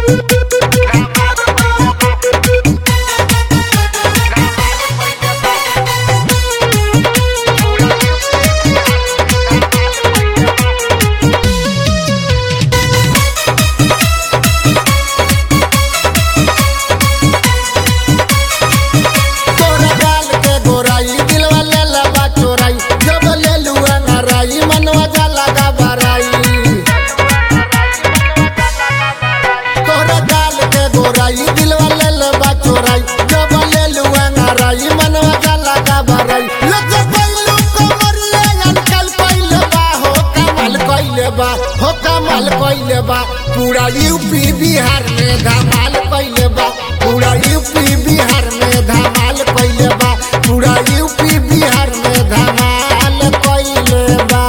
तोरा गाल के गोराई दिलवा ले लबा चोराई जब ले लुआ नाराई मनवा जाला गबराई तोरा गाल के गोराई दिलवा ले लबा चोराई जब ले लुआ नाराई मनवा जाला गबराई लग गइलू कमरिया अंकल पहिले बा हो कमाल कइले बा हो कमाल कइले बा पूरा यूपी बिहार में धमाल कइले बा पूरा यूपी बिहार में धमाल कइले बा पूरा यूपी बिहार में धमाल कइले बा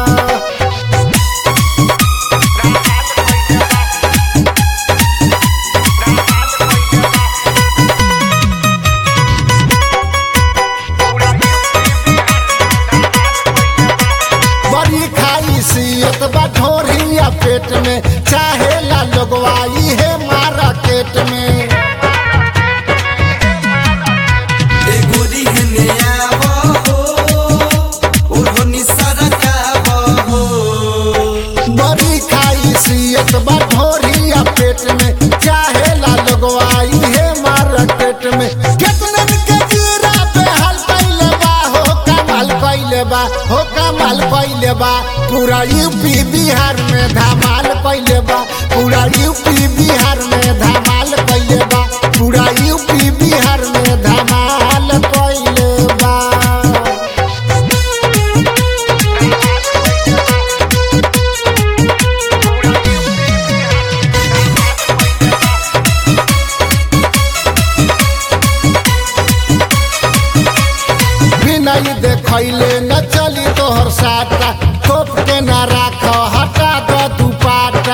बड़ी खाई सियत बा ढोरिया पेट में चाहे ला लोगवाई है मार्केट में ए गोरी हेने आवो हो ओढ़नी सरकावो हो बड़ी खाई सियत बा ढोरिया पेट में चाहे ला लोगवाई है मार्केट में केतनन के जीरा पे हाल कइले बा हो कमाल कइले बा हो कमाल कइले बा पूरा यूपी बिहार में धमाल कइले बा पूरा यूपी बिहार में धमाल कइले बा पूरा यूपी बिहार में धमाल कइले बा बिनाई देखैले न चली तोहर साटा तोप के न राख हटा द दुपाटा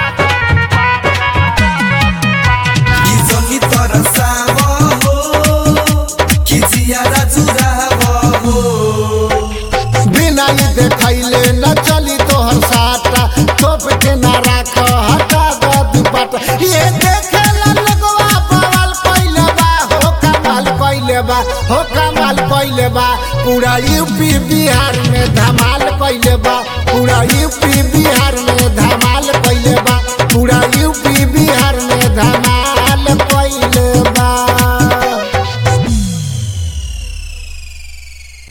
ई जमी तरसावो हो खिचिया राजुरावो हो बिनाई देखैले न चली तोहर साटा तोप के न राख हटा द दुपाटा ये देखेला लगवा बवाल कइले बा हो कमाल कइले बा हो कमाल कइले बा पूरा यूपी बिहार में धमाल कइले बा पूरा यूपी